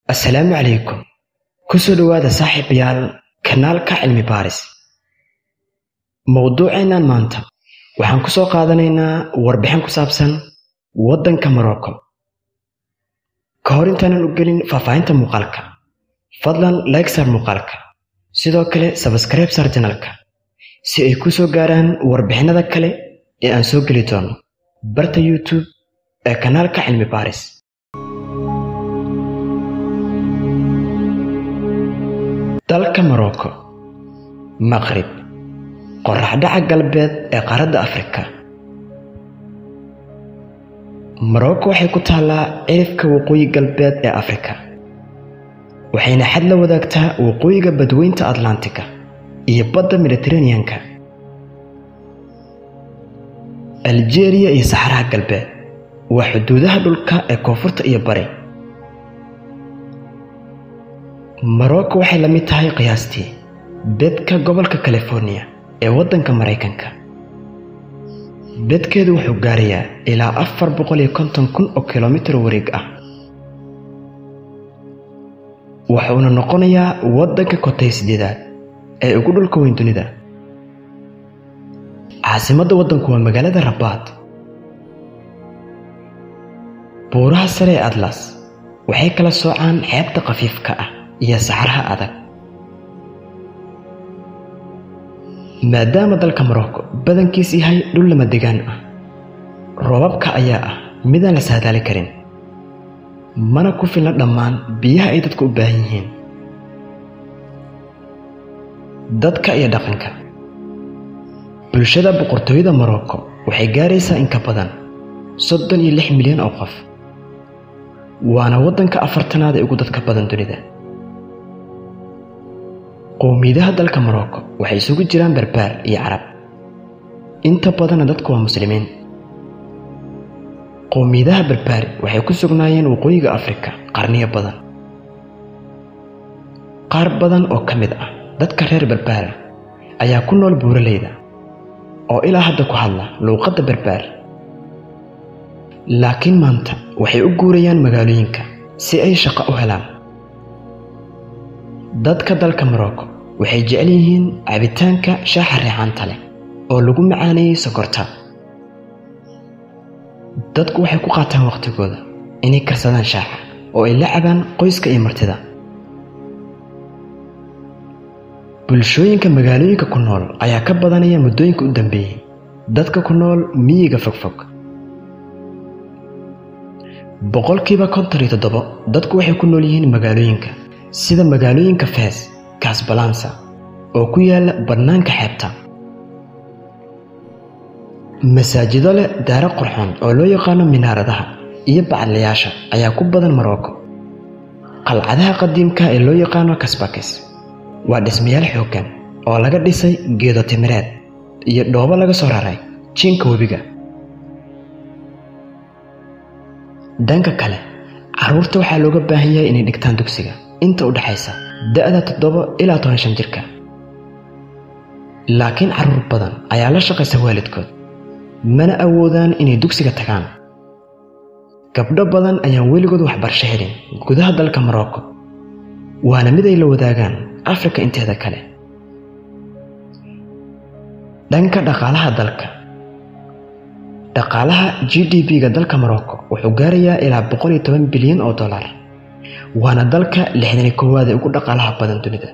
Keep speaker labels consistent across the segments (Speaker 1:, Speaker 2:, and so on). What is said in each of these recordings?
Speaker 1: assalaamu calaykum ku soo dhowaada saaxiibayaal kanaalka cilmi baaris mowduuceennan maanta waxaan ku soo qaadanaynaa warbixin ku saabsan waddanka morocco ka hor intaanan u gelin faahfaahinta muuqaalka fadlan like saar muuqaalka sidoo kale sabskribe saar janalka si ay ku soo gaaraan warbixinada kale ee aan soo geli doono barta youtube ee kanaalka cilmi baaris dalka morocco maqrib qoraxdhaca galbeed ee qaaradda afrika morocco waxay ku taallaa cirifka waqooyi galbeed ee afrika waxayna xad la wadaagtaa waqooyiga badweynta atlantiga iyo badda mediteraneanka aljeeriya iyo saxaraha galbeed waa xuduudaha dhulka ee koonfurta iyo bari morocco waxay la mid tahay qiyaastii bedka gobolka californiya ee waddanka maraykanka bedkeedu wuxuu gaarayaa ilaa afar boqol iyo konton kun oo kilomitir wareeg ah wuxuuna noqonayaa waddanka kotay sideedaad ee ugu dhulka weyn dunida caasimadda waddanku waa magaalada rabaad buuraha sare ee atlas waxay kala soocaan xeebta khafiifka ah iyo saxaraha adag maadaama dalka morocco badankiis yahay dhul lama degaan ah roobabka ayaa ah midaan la saadaali karin mana ku filna dhammaan biyaha ay dadku u baahan yihiin dadka iyo dhaqanka bulshada boqortooyada morocco waxay gaaraysaa in ka badan soddon iyo lix milyan oo qof waana waddanka afartanaad ee ugu dadka badan dunida qowmiyadaha dalka morocco waxay isugu jiraan barbaar iyo carab inta badanna dadku waa muslimiin qowmiyadaha barbaari waxay ku sugnaayeen waqooyiga afrika qarniyo badan qaar badan oo ka mid ah dadka reer barbaara ayaa ku nool buuraleyda oo ilaa hadda ku hadla luuqadda barbaar laakiin maanta waxay u guurayaan magaalooyinka si ay shaqo u helaan dadka dalka morocco waxay jecel yihiin cabitaanka shaaxa reexaanta leh oo lagu macaaneeyey sokorta dadku waxay ku qaataan wakhtigooda inay karsadaan shaaxa oo ay la cabaan qoyska iyo martida bulshooyinka magaalooyinka ku nool ayaa ka badanaya muddooyinka u dambeeyey dadka ku nool miyiga fogfog boqolkiiba konton iyo toddobo dadku waxay ku nool yihiin magaalooyinka sida magaalooyinka fees kasbalansa oo ku yaala bannaanka xeebta masaajido leh daaro qurxoon oo loo yaqaano minaaradaha iyo bacadlayaasha ayaa ku badan morocco qalcadaha qadiimka ee loo yaqaano kasbakis waa dhismayaal xooggan oo laga dhisay geedo timireed iyo dhoobo laga soo raray jiinka webiga dhanka kale carruurta waxaa looga baahan yahay inay dhigtaan dugsiga inta u dhexaysa da'da toddoba ilaa toban shan jirka laakiin carruur badan ayaa la shaqaysa waalidkood mana awoodaan inay dugsiga tagaan gabdho badan ayaan weligood waxbarasho helin gudaha dalka morocco waana mid ay la wadaagaan afrika inteeda kale dhanka dhaqaalaha dalka dhaqaalaha g d b-ga dalka morocco wuxuu gaarayaa ilaa boqol iyo toban bilyan oo dollar waana dalka lixdan iyo koowaad ee ugu dhaqaalaha badan dunida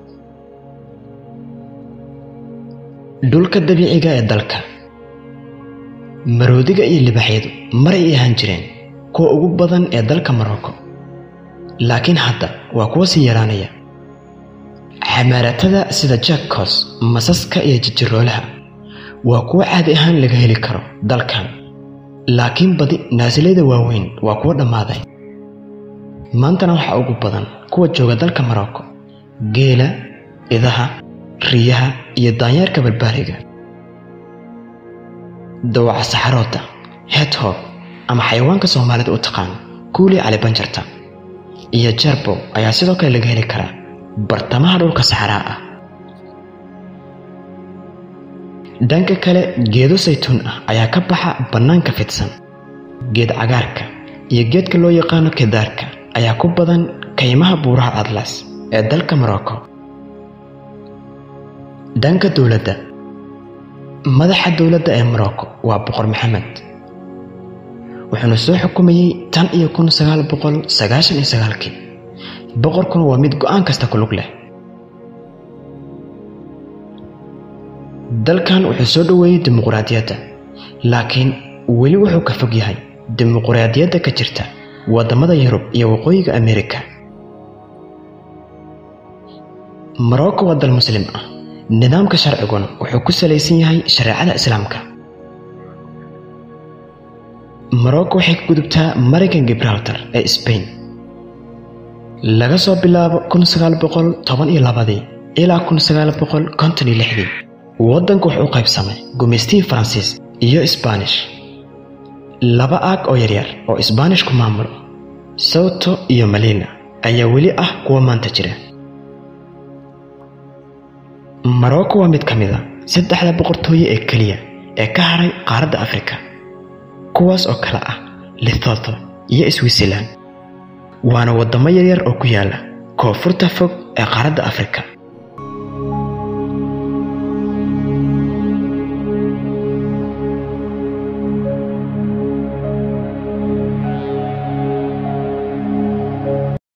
Speaker 1: dhulka dabiiciga ee dalka maroodiga iyo libaaxyadu maray ay ahaan jireen kuwa ugu badan ee dalka morocco laakiin hadda waa kuwa sii yaraanaya xamaaratada sida jackcos masaska iyo jijiroolaha waa kuwo caadi ahaan laga heli karo dalkan laakiin badi naasilayda waaweyn waa kuwo dhammaaday maantana waxaa ugu badan kuwa jooga dalka morocco geela idaha riyaha iyo daanyeerka barbaariga dawaca saxaroodda hedhob ama xayawaanka soomaalida u taqaan kuulii calibanjarta iyo jarbow ayaa sidoo kale laga heli karaa bartamaha dhulka saxaraa ah dhanka kale geedo saytuun ah ayaa ka baxa bannaanka fidsan geed cagaarka iyo geedka loo yaqaano kedaarka ayaa ku badan kaymaha buuraha atlas ee dalka morocco dhanka dowladda madaxa dowladda ee morocco waa boqor maxamed wuxuuna soo xukumayey tan iyo kun sagaal boqol sagaashan iyo sagaalkii boqorkuna waa mid go'aan kasta ku lug leh dalkan wuxuu soo dhoweeyey dimuquraadiyadda laakiin weli wuxuu ka fog yahay dimuquraadiyadda ka jirta waddamada yurub iyo waqooyiga amerika morocco waa dal muslim ah nidaamka sharciguna wuxuu ku salaysan yahay shareecada islaamka morocco waxay ka gudubtaa maraykan gibraltar ee sbain laga soo bilaabo kun sagaal boqol toban iyo labadii ilaa kun sagaal boqol konton iyo lixdii waddanku wuxuu u qaybsamay gumaystihii faransiis iyo isbaanish laba aag oo yaryar oo isbaanishku maamulo sawto iyo malina ayaa weli ah kuwa maanta jira morocco waa mid ka mid a saddexda boqortooye ee keliya ee ka haray qaaradda afrika kuwaas oo kale ah lithotho iyo switzerland waana waddamo yaryar oo ku yaala koonfurta fog ee qaaradda afrika